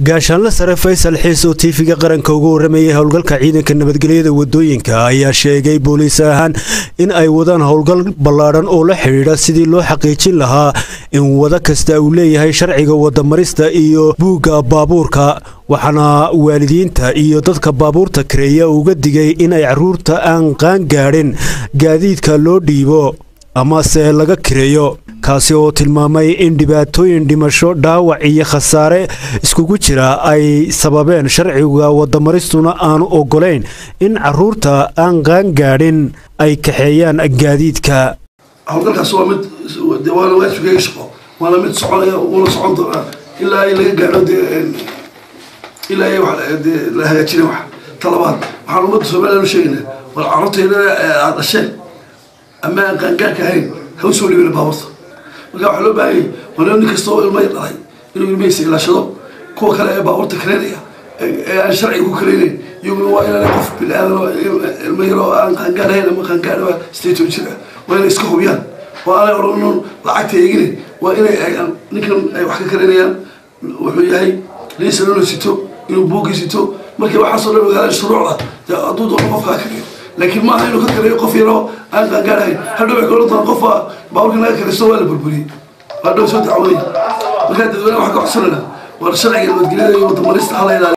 gaashaanle sare faysal xiis oo tiifiga qaranka uga waramayay howlgalka ciidanka nabadgelyada wadooyinka ayaa sheegay booliis ahaan in ay wadaan howlgal ballaadhan oo la xidhiidha sidii loo xaqiijin lahaa in wada kasta uu leeyahay sharciga wadamarista iyo buugga baabuurka waxaana waalidiinta iyo dadka baabuurta kareeya uga digay inay caruurta aan qaan gaadhin gaadiidka loo dhiibo amase laga kireeyo kaasi oo tilmaamay in dhibaatooyin dhimasho dhaawac iyo khasaare iskugu jira ay sababeen sharciga wadamaristuna aanu ogolayn in caruurta aan qaan gaadhin ay kaxeeyaan gaadiidka howlgalkaas waa mid waana waajibkayga shaqo waana mid soconaya uuna socon doonaa ilaa ay laga gaadho dee ilaa ay de la hagaajina wax talabaad waxaan ummadda somaliland u sheegaynaa war carruurtayda aad dhasheen ama aan qaangaarka ahayn ha u soo dhibina baaburta marka waxaa loo baahanyay waa nin kasta oo ilmaya dhalay inuu ilmahiisa ilaashado kuwa kale ee baabuurta kareynaya ee aan sharciga ku kareynayn iyaguna waa inaana qof bini-aadan oo ilmo yar oo aan qaangaar ahayn ama qaangaar sideeton jir ah waa inay iska hubiyaan oo aanay odhanon lacagta eegine waa inay ninkan ay wax ka kareynayaan wuxuu yahay liisan inuu sito inuu buuggii sito markii waxaasoo dhan ogaadaan shuruucda hadduu doono qofka ka kariyo laakiin maaha inuu ka kariyo qof yaroo aan qaangaarahayn hadhow waxay kaohan doonaa qofka baaburka naga karisto waa la burburiyey hadhow soo dacwooday markaa dadweyne waxaa ka codsanayna war sharciga nabadgelyada iyo wadamarista hala ilaaliyo